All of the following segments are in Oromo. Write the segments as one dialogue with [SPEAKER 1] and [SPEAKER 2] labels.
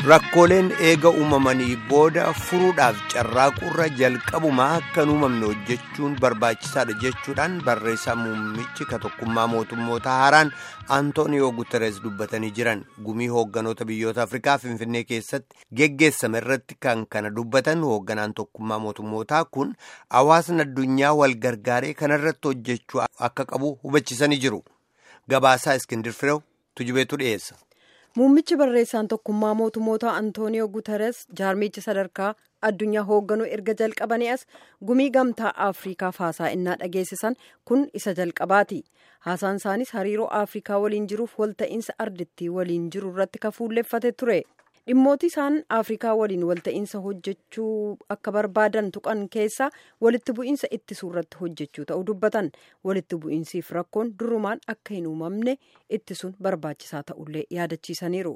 [SPEAKER 1] rakkooleen eega uumamanii booda furuudhaaf carraaqurra jalqabumaa akka hin uumamne hojjechuun barbaachisaadha jechuudhaan barreessaa muummichi ka tokkummaa mootummoota haaraan antooniyoo guteres dubbatanii jiran gumii hoogganoota biyyoota afrikaa finfinnee keessatti geggeessame irratti kan kana dubbatan hoogganaan tokkummaa mootummootaa kun hawaasni addunyaa wal gargaaree kanarratti hojjechuu akka qabu hubachisanii jiru gabaasaa iskindir fireew tujubeetu dhiyeessa.
[SPEAKER 2] muummichi barreessaan tokkummaa mootummoota antooniyoo guteres jaarmichi sadarkaa addunyaa hoogganuu erga jalqabanii as gumii gamtaa afriikaaf haasaa innaa dhageessisan kun isa jalqabaati haasaan isaanis hariiroo afriikaa waliin jiruuf walta'iinsa ardittii waliin jiru irratti ka fuulleffate ture dhimmooti isaan afriikaa waliin walta'iinsa hojjechuu akka barbaadan tuqan keessaa walitti bu'iinsa ittisuu irratti hojjechuu ta'uu dubbatan walitti bu'iinsiif rakkoon durumaan akka hin uumamne ittisuun barbaachisaa ta'ullee yaadachiisaniiru.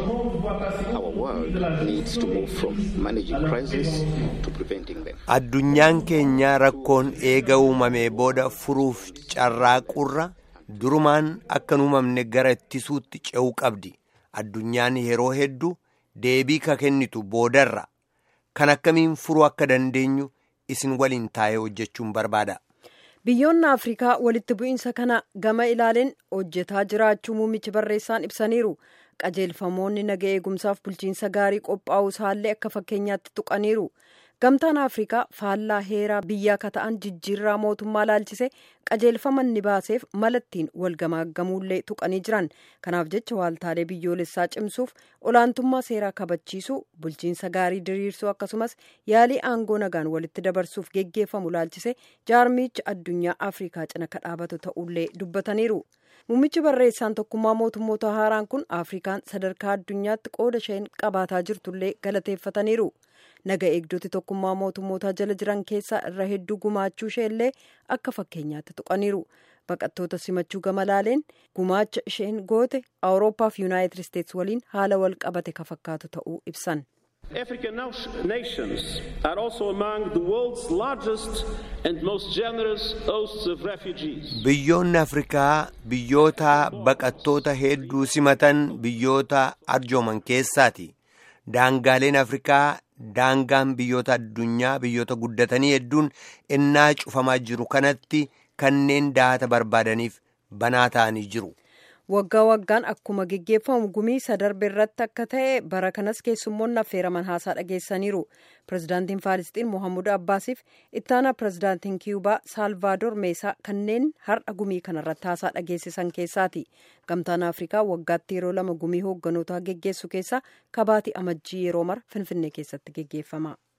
[SPEAKER 1] addunyaan keenya rakkoon eega uumamee booda furuuf carraaqurra durumaan akka hin uumamne gara ittisuutti ce'uu qabdi addunyaan yeroo hedduu deebii ka kennitu boodarra kan akkamiin furuu akka dandeenyu isin waliin taa'ee hojjechuun barbaada.
[SPEAKER 2] biyyoonni afriikaa walitti bu'iinsa kana gama ilaaleen hojjetaa jiraachuu muummichi barreessaan ibsaniiru qajeelfamoonni naga eegumsaaf bulchiinsa gaarii qophaa'uu isaallee akka fakkeenyaatti tuqaniiru gamtaan afriikaa faallaa heeraa biyyaa ka ta'an jijjiirraa mootummaa laalchise qajeelfama ni baaseef malattiin walgamaaggamuullee tuqanii jiran kanaaf jecha waaltaalee biyyoolessaa cimsuuf olaantummaa seeraa kabachiisuu bulchiinsa gaarii diriirsuu akkasumas yaalii aangoo nagaan walitti dabarsuuf geggeeffamu laalchise jaarmichi addunyaa afriikaa cina ka dhaabatu ta'ullee dubbataniiru. muummichi barreessaan tokkummaa mootummoota haaraan kun afrikaan sadarkaa addunyaatti qooda isheen qabaataa jirtullee galateeffataniiru naga eegdoti tokkummaa mootummootaa jala jiran keessaa irra hedduu gumaachuu isheellee akka fakkeenyaatti tuqaniiru baqattoota simachuu gama laaleen gumaacha isheen goote awurooppaa fi yuunaayitid isteetsi waliin haala wal qabate ka fakkaatu ta'uu ibsan.
[SPEAKER 3] African nations are also among the world's largest and most generous hosts of refugees.
[SPEAKER 1] Biyyoonni Afrikaa biyyoota baqattoota hedduu simatan biyyoota arjooman keessaati. Daangaaleen Afrikaa daangaan biyyoota addunyaa biyyoota guddatanii hedduun innaa cufamaa jiru kanatti kanneen daata barbaadaniif banaa ta'anii jiru.
[SPEAKER 2] waggaa waggaan akkuma geggeeffamu gumii isa darbe irratti akka ta'e bara kanas keessummoonni affeeraman haasaa dhageessaniiru pirezidaantiin faalisxiin mohammud abbaasiif ittaanaa pirezidaantiin kiyubaa saalvaadoor meesaa kanneen har'a gumii kanarratti haasaa dhageessisan keessaati gamtaan afrikaa waggaatti yeroo lama gumii hoogganotaa geggeessu keessaa kabaatii amajjii yeroo mara finfinnee keessatti geggeeffama.